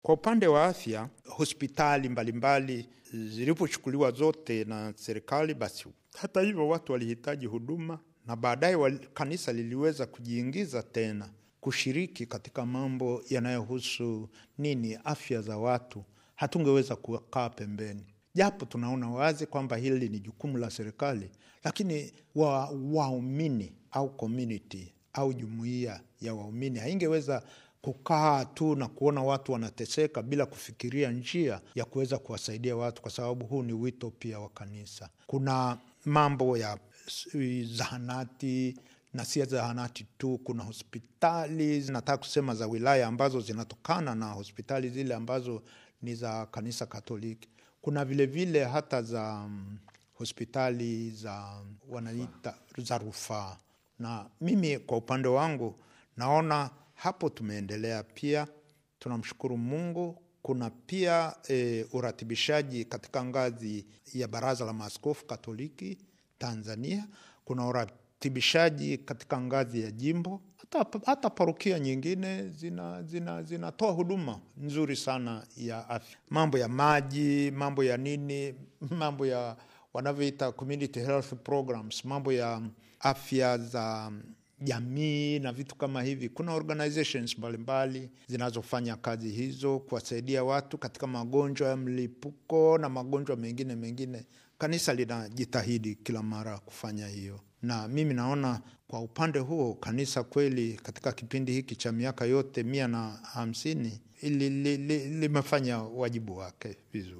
Kwa upande wa afya, hospitali mbalimbali zilipochukuliwa zote na serikali, basi hata hivyo watu walihitaji huduma, na baadaye kanisa liliweza kujiingiza tena kushiriki katika mambo yanayohusu nini, afya za watu. Hatungeweza kukaa pembeni, japo tunaona wazi kwamba hili ni jukumu la serikali, lakini waumini wa au community au jumuiya ya waumini haingeweza kukaa tu na kuona watu wanateseka bila kufikiria njia ya kuweza kuwasaidia watu, kwa sababu huu ni wito pia wa kanisa. Kuna mambo ya zahanati na si zahanati tu, kuna hospitali nataka kusema za wilaya ambazo zinatokana na hospitali zile ambazo ni za kanisa Katoliki. Kuna vilevile vile hata za um, hospitali za wanaita za rufaa, na mimi kwa upande wangu naona hapo tumeendelea pia, tunamshukuru Mungu. Kuna pia e, uratibishaji katika ngazi ya Baraza la Maaskofu Katoliki Tanzania. Kuna uratibishaji katika ngazi ya jimbo, hata, hata parokia nyingine zinatoa zina, zina huduma nzuri sana ya afya, mambo ya maji, mambo ya nini, mambo ya wanavyoita community health programs, mambo ya afya za jamii na vitu kama hivi. Kuna organizations mbalimbali zinazofanya kazi hizo kuwasaidia watu katika magonjwa ya mlipuko na magonjwa mengine mengine. Kanisa linajitahidi kila mara kufanya hiyo, na mimi naona kwa upande huo kanisa kweli katika kipindi hiki cha miaka yote mia na hamsini limefanya wajibu wake vizuri.